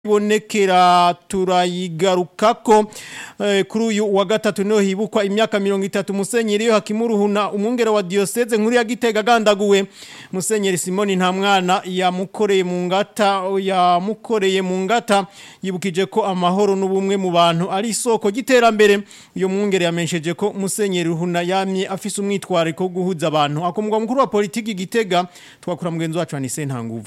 ibonekera turayigarukako eh, kuri uyu wa gatatu niho hibukwa imyaka mirongo itatu musenyeri yo hakimuruhuna umwungere wa diocese nkuru ya Gitega gandaguwe musenyeri Simoni nta mwana yamukoreye mu ngata yamukoreye mu ngata yibukije ko amahoro n'ubumwe mu bantu ari isoko giterambere uyo mwungere yamensheje ko musenyeri ruhuna yamye afise umwitwariko wo guhuza abantu akomwa mukuru wa politiki Gitega twakura mugenzi wacu Anise Ntanguvu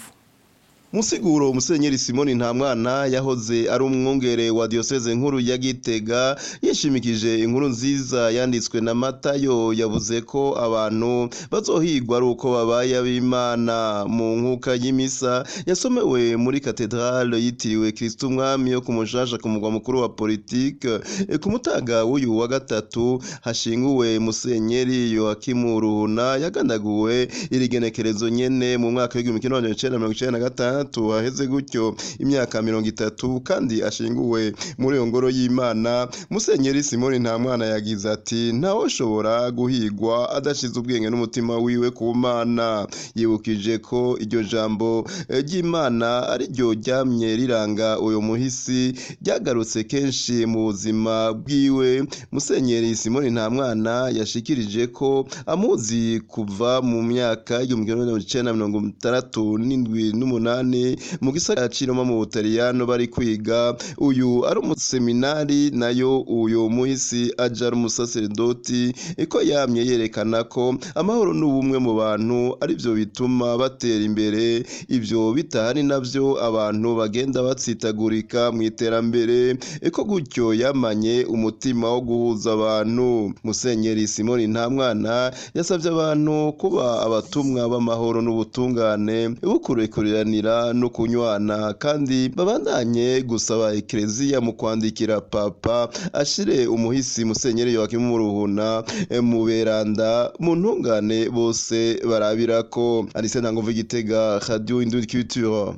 Musiguro Musenyeri Simoni nta mwana yahoze ari umwungere wa diocese nkuru ya Gitega yishimikije inkuru nziza yanditswe na Matayo yavuze ko abantu bazohigwa ari uko babaye ab'Imana mu nkuka y'imisa yasomewe muri katedrale yitiriwe Kristo umwami yo kumushasha ku mugwa mukuru wa politique e, ku mutaga w'uyu wa gatatu hashinguwe Musenyeri Yoakimu Ruhuna yagandaguwe irigenekerezo nyene mu mwaka w'igihumbi kimwe magana cenda mirongo icenda na gatanu gatandatu haheze gutyo imyaka mirongo itatu kandi ashinguwe muri iyo ngoro y'imana musenyeri simoni nta mwana yagize ati ntawoshobora guhigwa adashize ubwenge n'umutima wiwe ku mana yibukije ko iryo jambo ry'imana ari ryo ryamye riranga uyu muhisi ryagarutse kenshi mu buzima bwiwe musenyeri simoni nta mwana yashikirije ko amuzi kuva mu myaka y'igihumbi kimwe magana cyenda mirongo itandatu n'indwi n'umunani mu gisagara ciroma mu Butaliyano bari kwiga uyu ari umuseminari nayo uyu muhisi aja ari umusaseredoti iko yamye yerekana ko amahoro n'ubumwe mu bantu ari byo bituma batera imbere ibyo bitahari navyo abantu bagenda batsitagurika mu iterambere iko gutyo yamanye umutima wo guhuza abantu musenyeri simoni nta mwana yasabye abantu kuba abatumwa b'amahoro n'ubutungane bukurekuranira no kunywana kandi babandanye gusaba ekereziya mu kwandikira papa ashire umuhisi musenyeri Yoakimu Muruhuna mu beranda mu ntungane bose barabirako Alice Ntanguvu Gitega Radio Indundi Culture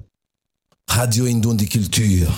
Radio Indundi Culture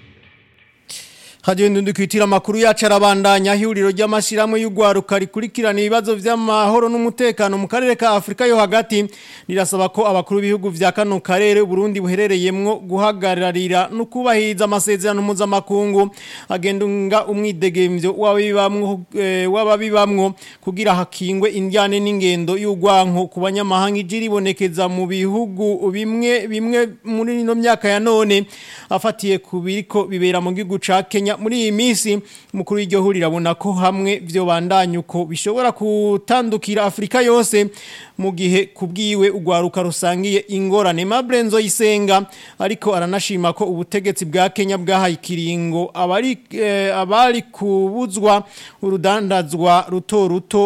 Radio Indundi kwitira makuru yacu arabandanya ihuriro ry'amashirahamwe y'ugwaruka rikurikirana ibibazo vy'amahoro n'umutekano mu karere ka Afrika yo hagati rirasaba ko abakuru b'ibihugu vya kano karere Burundi buherereyemwo guhagararira no kubahiriza amasezerano mpuzamakungu agendunga umwidegemvyo w'ababibamwo e, w'ababibamwo kugira hakingwe indyane n'ingendo y'ugwanko ku banyamahanga ijiribonekeza mu bihugu bimwe bimwe muri no myaka ya none afatiye ku biriko bibera mu gihugu ca Kenya muri iyi minsi mukuru w'iryo huriro abona ko hamwe byo bandanye uko bishobora gutandukira Afrika yose mu gihe kubwiwe ugwaruka rusangiye ingorane Mabrenzo yisenga ariko aranashima ko ubutegetsi bwa Kenya bwahaye ikiringo abari eh, abari kubuzwa urudandazwa ruto ruto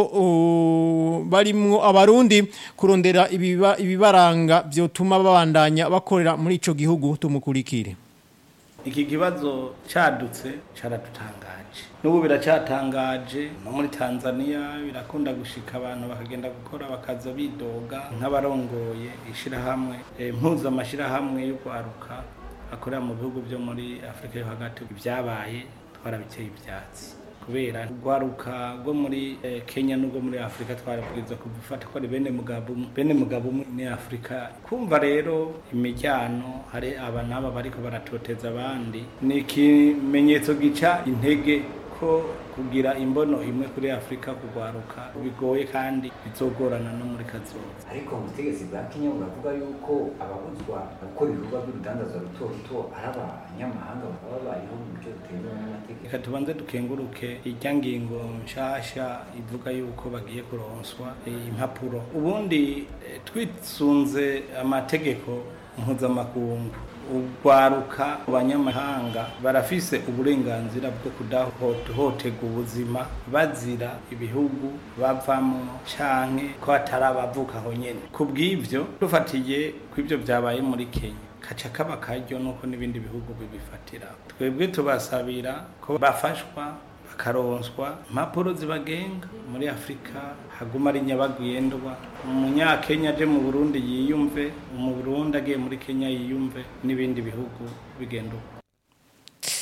uh, barimwo abarundi kurondera ibiba, ibibaranga byotuma babandanya bakorera muri ico gihugu tumukurikire iki kibazo cadutse caradutangaje n'ubu biracatangaje no muri tanzania birakunda gushika abantu bakagenda gukora bakaza bidoga nk'abarongoye ishirahamwe e, mpuza amashirahamwe yo kwaruka akorera mu bihugu byo muri afurika yo hagati ibyabaye twarabiteye ivyatsi kubera urwaruka rwo muri eh, Kenya n'ubwo muri Afrika twarabwiza kuvufata ko ari bene mugabo bene mugabo ni Afrika kumva rero imijyano hari aba naba bariko baratoteza abandi ni ikimenyetso gica intege ko kugira imbono imwe kuri Afrika kugwaruka bigoye kandi bizogorana no muri kazoza ariko ubutegetsi bwa Kenya buravuga yuko ababuzwa gukora ibikorwa by'urudandazwa ruto ruto ari abanyamahanga bakaba babayeho mu buryo butemewe n'amategeko reka tubanze dukenguruke irya ngingo nshasha ivuga yuko bagiye kuronswa impapuro ubundi twisunze amategeko mpuzamakungu urwaruka abanyamahanga barafise uburenganzira bwo kudahohoterwa ubuzima bazira ibihugu bavamo canke ko hatari abavuka aho nyene ku bw'ivyo dufatiye kw'ivyo vyabaye muri kenya kaca kaba karyo nuko n'ibindi bihugu bibifatira twebwe tubasabira ko bafashwa bakaronswa impapuro zibagenga muri afurika haguma ari nyabagendwa umunyakenya aje mu burundi yiyumve mu burundi agiye muri kenya yiyumve n'ibindi bihugu bigenda uko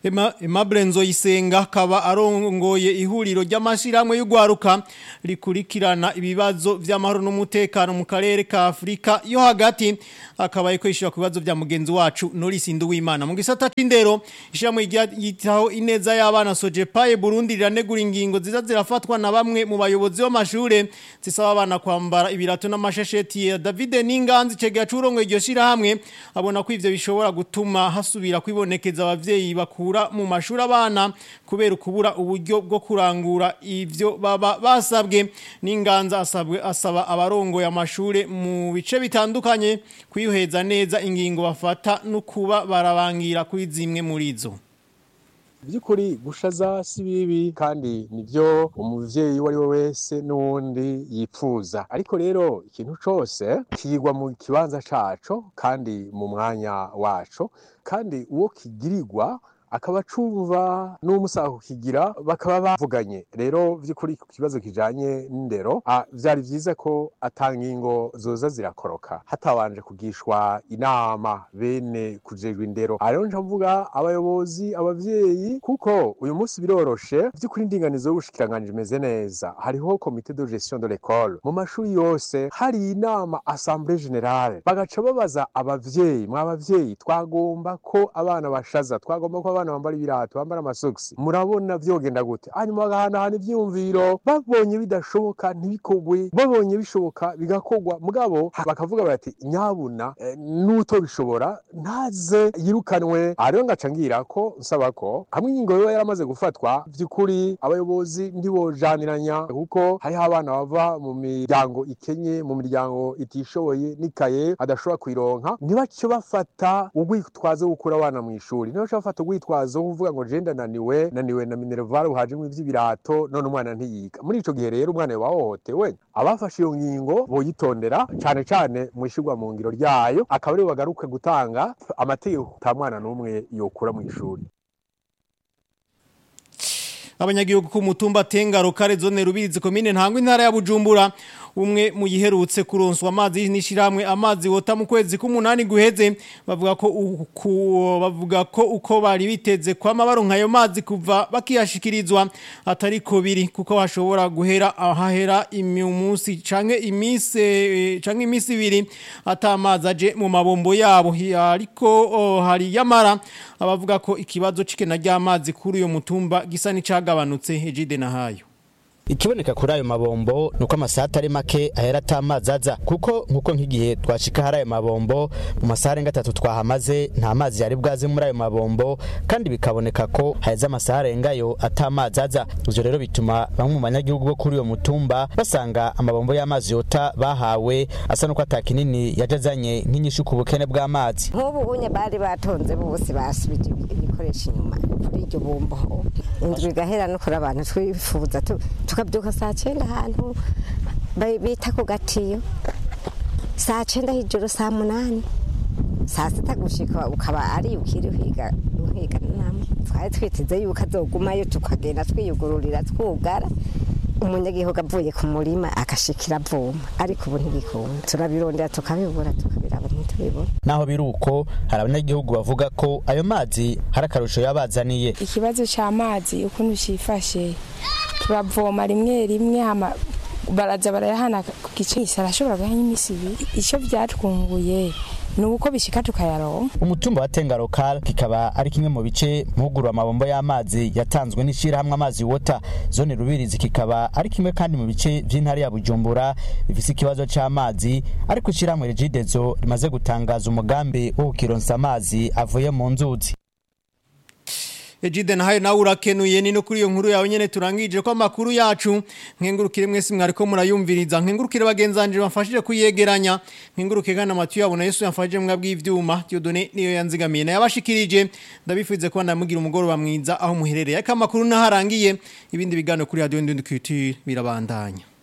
Aimable Nzoyisenga akaba arongoye ihuriro ry'amashirahamwe y'ugwaruka rikurikirana ibibazo vy'amahoro n'umutekano mu karere ka Afrika yo hagati akaba yiko ishira ku bibazo vya mugenzi wacu Norris Nduwimana mu gisata c'indero ishamwe yitaho ineza y'abana Sojepaye Burundi riranegura ingingo ziza zirafatwa na bamwe mu bayobozi b'amashure zisaba abana kwambara ibirato n'amashesheti ya David Ninganzi cegera curongo iryo shirahamwe abona ko ivyo bishobora gutuma hasubira kwibonekeza abavyeyi bakura mu mashuri abana kubera ukubura uburyo bwo kurangura ivyo baba basabwe n'inganza asabwe asaba abarongoye amashure mu bice bitandukanye kwiyuheza neza ingingo bafata no kuba barabangira kuri zimwe muri zo by'ukuri gushaza si bibi kandi nibyo umuvyeyi uwo ari we wese n'uwundi yipfuza ariko rero ikintu cose kigwa mu kibanza caco kandi mu mwanya waco kandi uwo kigirirwa akaba acumva n'umusaha kukigira bakaba bavuganye rero by'ukuri ku kibazo kijanye n'indero vyari vyiza ko atangingo zoza zirakoroka hatabanje kugishwa inama bene kujejwe indero rero nca mvuga abayobozi abavyeyi kuko uyu munsi biroroshe by'ukuri indinganizo y'ubushikiranganji imeze neza hariho komite de gestion de l'école mu mashuri yose hari inama assemblée générale bagaca babaza abavyeyi mw'abavyeyi twagomba ko abana bashaza twagomba ko abana bambara ibirato bambara amasogisi murabona vyogenda gute hanyuma bagahanahana ivyiyumviro babonye bidashoboka ntibikogwe babonye bishoboka bigakorwa mugabo bakavuga bati nyabuna eh, n'uto bishobora ntaze yirukanwe ariyo ngaca ngira ko nsaba ko hamwe ingingo yoba yaramaze gufatwa vy'ukuri abayobozi ndibojaniranya kuko hariho abana bava mu miryango ikenye mu miryango itishoboye n'ikaye adashobora kuyironka ntibace bafata urwitwazo gukura abana mu ishuri ntibace bafata urwitwazo wo kuvuga ngo je ndananiwe naniwe na minerval hajemwo ivy'ibirato none umwana ntiyiga muri ico gihe rero umwana yoba hohotewe abafashe iyo ngingo boyitondera cane cane mwishirwa mu ngiro ryayo akaba aribo bagaruke gutanga amategeko ta mwana n'umwe yokura mu ishuri abanyagihugu ku mutumba tengaro kare zone rubirizi komine ntangwa intara ya Bujumbura umwe mu yiherutse kuronswa amazi n'ishiramwe amazi wota mu kwezi k'umunani guheze bavuga ko uku bavuga ko uko bari biteze kwama baronka ayo mazi kuva bakiyashikirizwa atari ko biri kuko hashobora guhera ahahera imunsi canke imise canke imisi ibiri atamazi aje mu mabombo yabo ariko oh, hari yamara abavuga ko ikibazo cikena ry'amazi kuri uyo mutumba gisa n'icagabanutse ejide nahayo ikiboneka kuri ayo mabombo nuko amasaha atari make ahera atamazi aza kuko nkuko nk'igihe twashika hari ayo mabombo mu masaha arenga atatu twahamaze nta mazi yari bwaze muri ayo mabombo kandi bikaboneka ko haheze amasaha arengayo atamazi aza ivyo rero bituma bamwe mu banyagihugu bo kuri uyo mutumba basanga amabombo y'amazi yota bahawe asa nuko ata kinini yaje azanye nk'inyishu ku bukene bw'amazi nk'ubu unye bari batonze bose basubije ibikoresho inyuma kuri iryo bombo indwi igahera no kuri abantu twifuza tukabyuka saa cyenda ahantu bita ku gatiyo saa cyenda hejuru saa munani saa sita gushika ukaba ari ukiri uhiga uhiga namwe twari twiteze yuko azogumayo tukagenda twiyugururira twugara umunyagihugu avuye ku murima agashikira avoma ariko ubu ntibikunda turabirondera tukabibura tukabiraba ntitubibona naho biri uko hari abanyagihugu bavuga ko ayo mazi hari akarusho yabazaniye ikibazo cy'amazi ukuntu cyifashe turavoma rimwe rimwe hama baraza barayahana ku gice arashobora guha nk'iminsi ibiri icyo byatwunguye ni uko bishika tukayaronka umutumba wa tenga lokal kikaba ari kimwe mu bice muhugurwa amabombo y'amazi yatanzwe n'ishirahamwe amazi wota zone rubirizi kikaba ari kimwe kandi mu bice vy'intara ya bujumbura bifise ikibazo c'amazi ariko ishirahamwe regidezo rimaze gutangaza umugambi wo kukironsa amazi avuye mu nzuzi Ejide nahayo nawe urakenuye ni no kuri iyo nkuru yawe nyene turangije ko amakuru yacu nkengurukire mwese mwariko murayumviriza nkengurukire bagenzanje bafashije kuyegeranya nkenguruke kana matu yabo na Yesu yafashije mwabwi ivyuma Dieudonné niyo yanzigamiye na yabashikirije ndabifuze ko ndamugira umugoroba mwiza aho muherereye aka makuru naharangiye ibindi bigano kuri radio Ndundukiti birabandanya